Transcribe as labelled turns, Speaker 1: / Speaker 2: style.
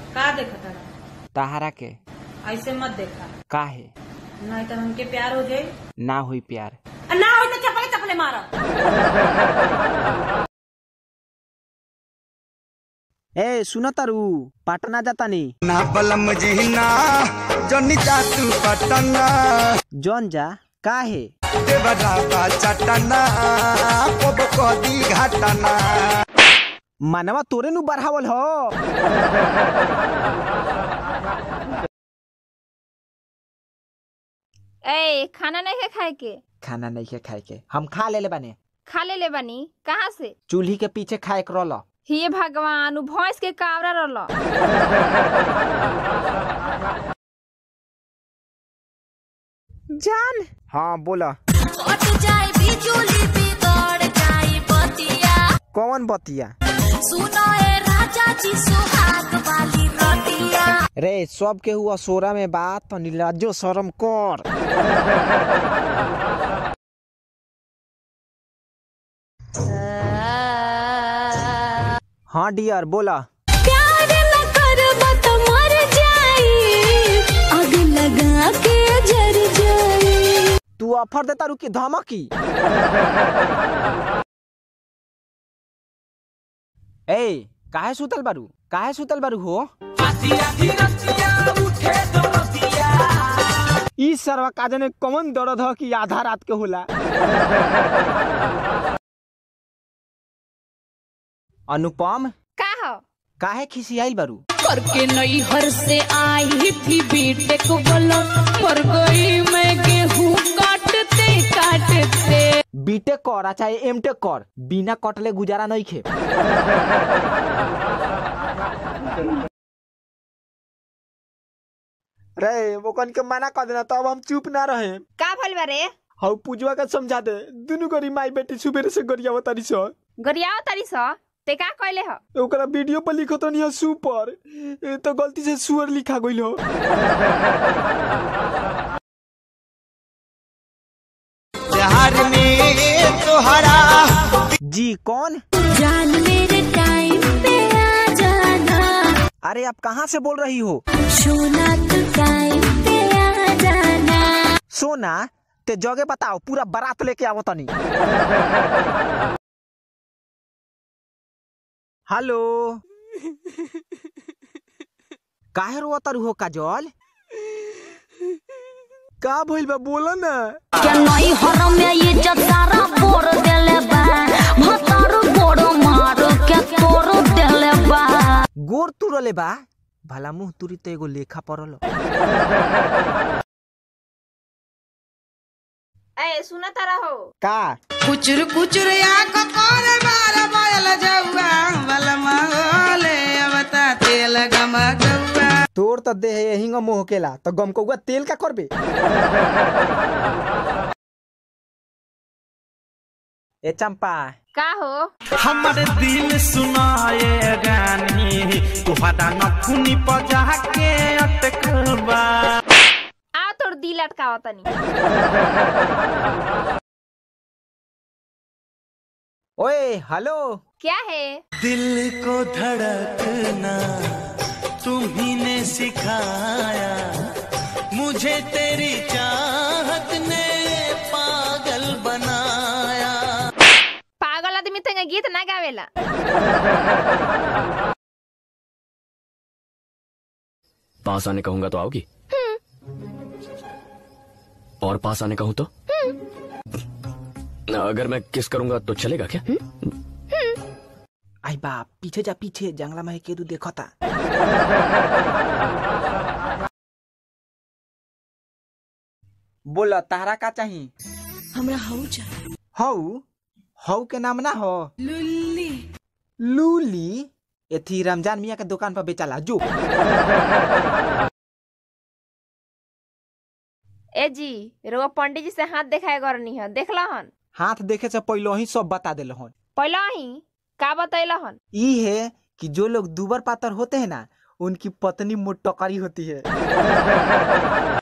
Speaker 1: का देखा तारा
Speaker 2: तहारा के
Speaker 1: ऐसे मत देखा
Speaker 2: काहे
Speaker 1: नहीं तो हमके प्यार हो जाए
Speaker 2: ना हुई प्यार
Speaker 1: आ, ना हो तो चपले चपले मारा
Speaker 2: ए सुन तारू पटना जातानी
Speaker 3: ना बलम जीना जनी जातू पटना
Speaker 2: जौन जा काहे
Speaker 3: देवरा चटना कोब कदी घटना
Speaker 2: मनवा तोरे नु बढ़ावल हो
Speaker 4: ए खाना नहीं है खाए के
Speaker 2: खाना नहीं के खाए के हम खा ले ले बाने
Speaker 4: खा ले ले बनी कहाँ से
Speaker 2: चूल्ही के पीछे खाए के रहल
Speaker 4: हे भगवान उ भैंस के कावरा रहल
Speaker 2: जान हाँ बोला
Speaker 5: कट जाए बिजुली बिगड़ जाए बतिया
Speaker 2: कौन बतिया
Speaker 5: सुनो ए राजा जी सुहाग वाली रतिया
Speaker 2: रे सब के हुआ सोरा में बात तो निर्लज्जो शर्म कर हाँ डियर बोला
Speaker 5: प्यार न करब त मर जाई आग लगा के जर जाई
Speaker 2: तू ऑफर देता रुकी धमकी ए काहे सुतल बारू काहे सुतल बारू हो ई सरवा काजे ने कौन दर्द हो कि आधा रात के होला अनुपम
Speaker 4: का हो
Speaker 2: काहे खिसियाइल बारू
Speaker 5: करके नई हर से आई थी बीटेक बोलो पर गई मैं गेहूं काटते काटते
Speaker 2: बीटेक कर आ चाहे एमटेक कर बिना कटले गुजारा नहीं खे रे ओकन के मना कर देना तब हम चुप ना रहे
Speaker 4: का भइल बा रे
Speaker 2: हौ पूजवा के समझा दे दुनु गरी माई बेटी सुबेरे से गरिया तारी सो
Speaker 4: गरियाओ तारी स ते का कहले ह
Speaker 2: ओकरा वीडियो पर लिखो तो नहीं सुपर ए तो गलती से सुअर लिखा गइल हो
Speaker 3: प्यार में तोहरा
Speaker 2: जी कौन
Speaker 5: जान मेरे टाइम पे आ जाना
Speaker 2: अरे आप कहाँ से बोल रही हो
Speaker 5: सोना तू टाइम पे आ जाना
Speaker 2: सोना ते जगह बताओ पूरा बारात लेके आवो तनी हेलो काहे रो तारू हो काजल का भइल बा बोला ना
Speaker 5: क्या नई हर में ये जतारा बोर देले बा भतार बोर मार के तोर देले बा
Speaker 2: गोर तुरले बा भला मुंह तुरी तो एगो लेखा पड़ल
Speaker 4: ए सुना तारा हो
Speaker 2: का
Speaker 6: कुचुर कुचुर या कपार बार बायल जौआ बलमा ओले अवता तेल गमा गौआ
Speaker 2: तोर तो देह हिंग मोह केला तो गम कौआ तेल का करबे ए चंपा
Speaker 4: का हो
Speaker 7: हमर दिल सुनाए गानी तुहरा नखुनी पजा के अटकल बा
Speaker 4: आ तोर दिल अटकाव तनी
Speaker 2: ओए हेलो
Speaker 4: क्या है
Speaker 7: दिल को धड़कना तुम्ही ने सिखाया मुझे तेरी चाहत ने पागल बनाया
Speaker 4: पागल आदमी तंगे गीत ना गावेला
Speaker 8: पास आने कहूंगा तो आओगी और पास आने कहूं तो अगर मैं किस करूंगा तो चलेगा क्या
Speaker 2: आई बाप पीछे जा पीछे जंगला में केदू देखता बोला तारा का चाही
Speaker 5: हमरा हौ जा
Speaker 2: हऊ हऊ के नाम ना हो
Speaker 6: लुल्ली
Speaker 2: लूली एथी रमजान मियाँ के दुकान पर बेचाला जो
Speaker 4: ए जी रोवा पंडित जी से हाथ देखाए करनी है देखला हन
Speaker 2: हाथ देखे से पहले ही सब बता दिल हन
Speaker 4: पहला ही का बतैला हन
Speaker 2: ई है कि जो लोग दुबर पातर होते हैं ना उनकी पत्नी मोटकरी होती है